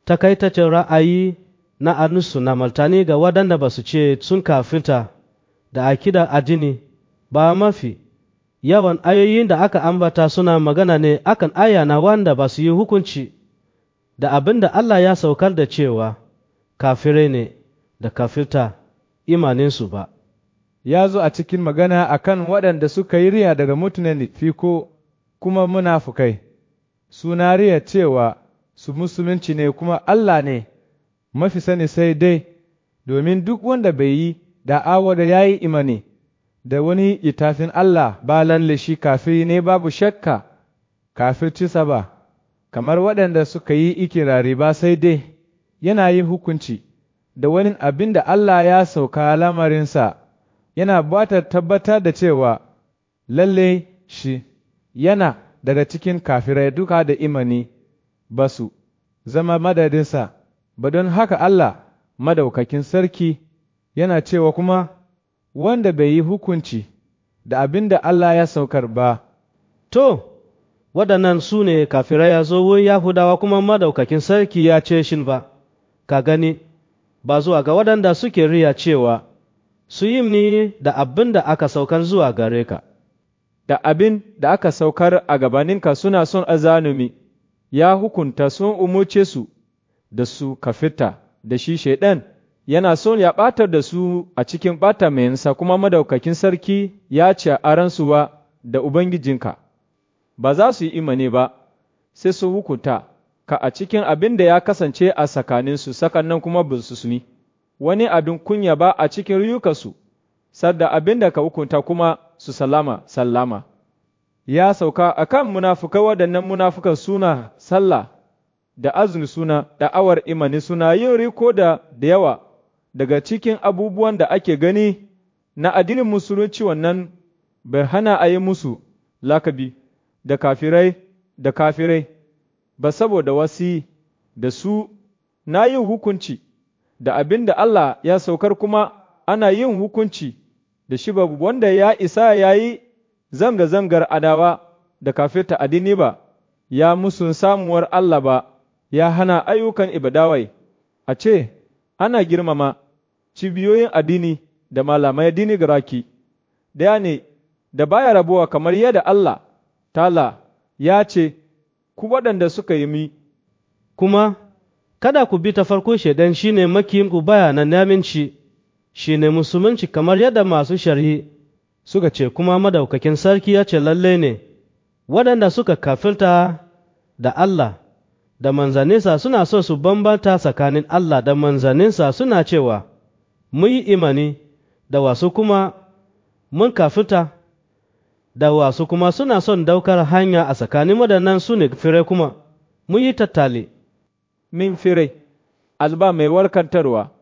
takaitaccen ra'ayi na arnisu na martani ga waɗanda ba su ce sun kafirta da akida addini ba mafi yawan ayoyin da aka ambata suna magana ne akan aya na wanda ba su yi hukunci da abin da Allah ya saukar da cewa kafirai ne da kafirta imaninsu ba. Ya zo a cikin magana a kan waɗanda suka yi riya daga mutanen fiko kuma munafukai, suna riya cewa su musulunci ne kuma Allah ne mafi sani sai dai domin duk wanda bai yi da'awa da ya yi imani da wani itafin Allah ba lalle shi kafiri ne babu shakka kafircisa ba, kamar waɗanda suka yi ikirari ba sai dai yana yin hukunci da wani abin da Allah ya sauka lamarinsa, yana bata tabbatar da cewa lalle shi yana daga cikin kafirai duka da imani ba su zama madadinsa, ba don haka Allah madaukakin sarki yana cewa kuma wanda bai yi hukunci da abin da Allah ya saukar ba. To, waɗannan su ne kafirai ya zo wurin Yahudawa kuma madaukakin sarki ya ce shin ba, ka gani, ba zuwa ga waɗanda suke riya cewa su yi ni da abin da aka saukar zuwa gare ka. Da abin da aka saukar a gabaninka suna son azanumi, ya hukunta sun umuce su da su kafita da shi shaiɗan. yana son ya ɓatar da su a cikin ɓata mayansa kuma madaukakin sarki ya ce a ransuwa da Ubangijinka, ba za su yi imani ba, sai su hukunta ka a cikin abin da ya kasance a tsakaninsu sakan nan kuma ba su suni, wani abin kunya ba a cikin riyukansu, sadda abin da ka hukunta kuma su salama sallama. Ya sauka a kan munafukai waɗannan munafukan suna sallah da azumi suna da'awar imani suna yin riko da da yawa daga cikin abubuwan da ake gani na addinin musulunci wannan bai hana a yi musu lakabi da kafirai da kafirai ba saboda wasi da su na yin hukunci da abin da Allah ya saukar kuma ana yin hukunci da shi babu wanda ya isa ya yi zanga-zangar adawa da kafirta addini ba ya musun samuwar Allah ba ya hana ayyukan ibadawai a ce ana girmama cibiyoyin addini da malamai addini garaki, ɗaya ne da baya rabuwa kamar yadda Allah, tala ya ce, Ku waɗanda suka yi mi. Kuma, kada ku bi ta farko shaidan shi ne makiyinku baya na naminci, shi ne musulunci kamar yadda masu shari'i suka ce kuma madaukakin sarki ya ce lalle ne, waɗanda suka kafirta da Allah da manzaninsa suna so su bambanta tsakanin Allah da manzaninsa suna cewa, mun yi imani da wasu kuma mun kafirta da wasu kuma suna son daukar hanya a tsakanin waɗannan su ne firai kuma mun yi tattali min firai alba mai warkantarwa